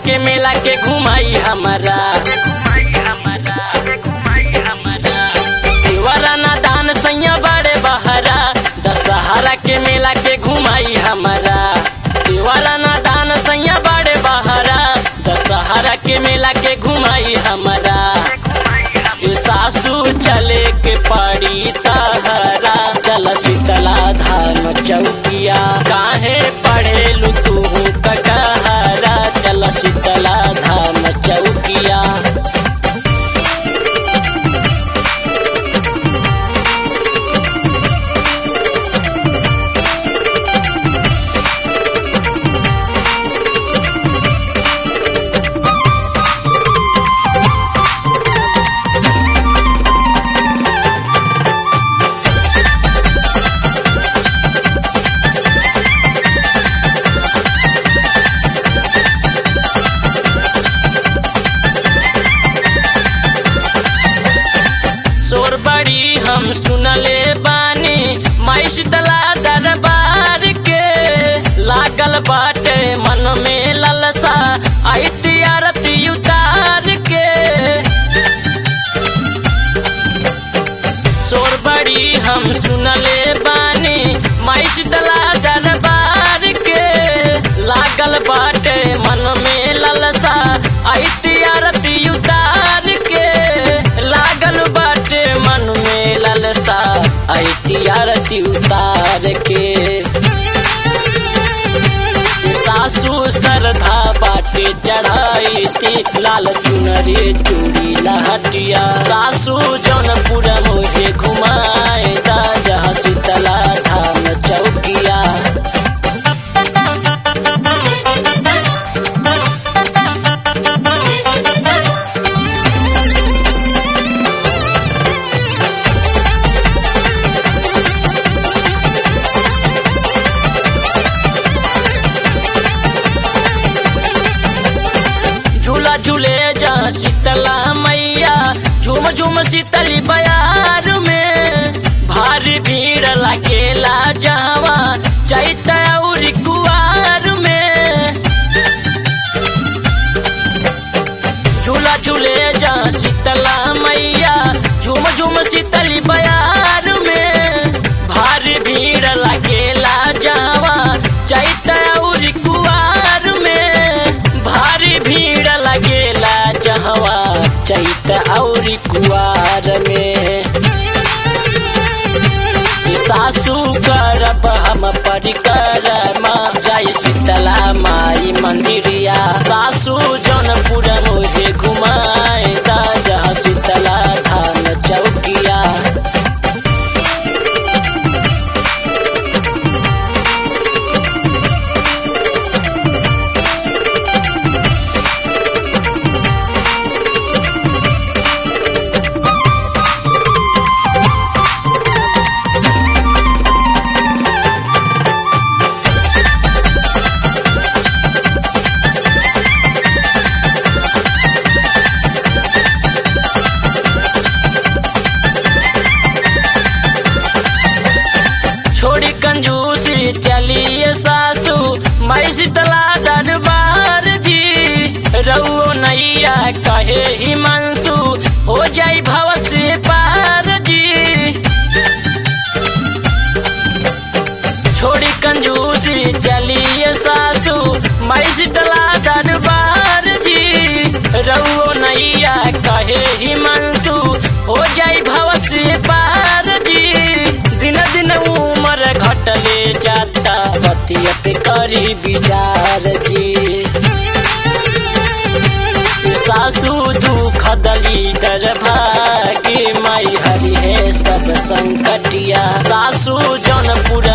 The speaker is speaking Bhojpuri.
के मेला के घुमाई हमारा देवरा ना दान सैया बड़े बहरा दशहरा के मेला के घुमाई हमारा देवरा ना दान सैया बड़े बहरा दशहरा के मेला के घुमाई हमारा ए सासू चले के पड़ी तहरा चल शीतला धाम चौकिया काहे पढ़ेलू तू कटहरा चल शीतला धाम चौकिया शोर बड़ी हम सुनले बानी माई शीतला दरबार के लागल बाटे मन में ललसा आई आरती उतार के शोर बड़ी हम सुनले बानी माई शीतला दरबार के लागल बाटे मन में ललसा आई आरती उतार के लागल बाटे मन में ललसा आई आरती उतार के सासू श्रद्धा बाटे चढ़ाई थी लाल चुनरी चूड़ी लहटिया सासू जौनपुर मुझे घुमाए राजा शीतला धाम चौकिया झूला झूले जा शीतला मैया झूम झूम शीतली बयार में भारी भीड़ लगेला जावा चैत और कुआर में झूला झूले जा शीतला मैया झूम झूम शीतली बयार में भारी भीड़ लगेला जावा चैत और कुआर में भारी भीड़ लगेला जहवा चैत और कुआर में सासू करब हम परिक्रमा जय शीतला माई मंदिरिया सासू जौनपुर मुझे घुमाए राजा शीतला धाम चौकिया छोड़ी कंजूसी चलिए सासू मैं शीतला दरबार जी रउओ नैया कहे हिमांशु हो जाई भव से पार जी छोड़ी कंजूसी चलिए सासू मैं शीतला दरबार जी रउओ नैया कहे हिमांशु हो जाई भव से पार जी दिन दिन उम्र घटले जाता बतिया पे करी विचार जी सासू दुख दली दर भागी माई हरि है सब संकटिया सासू जौनपुर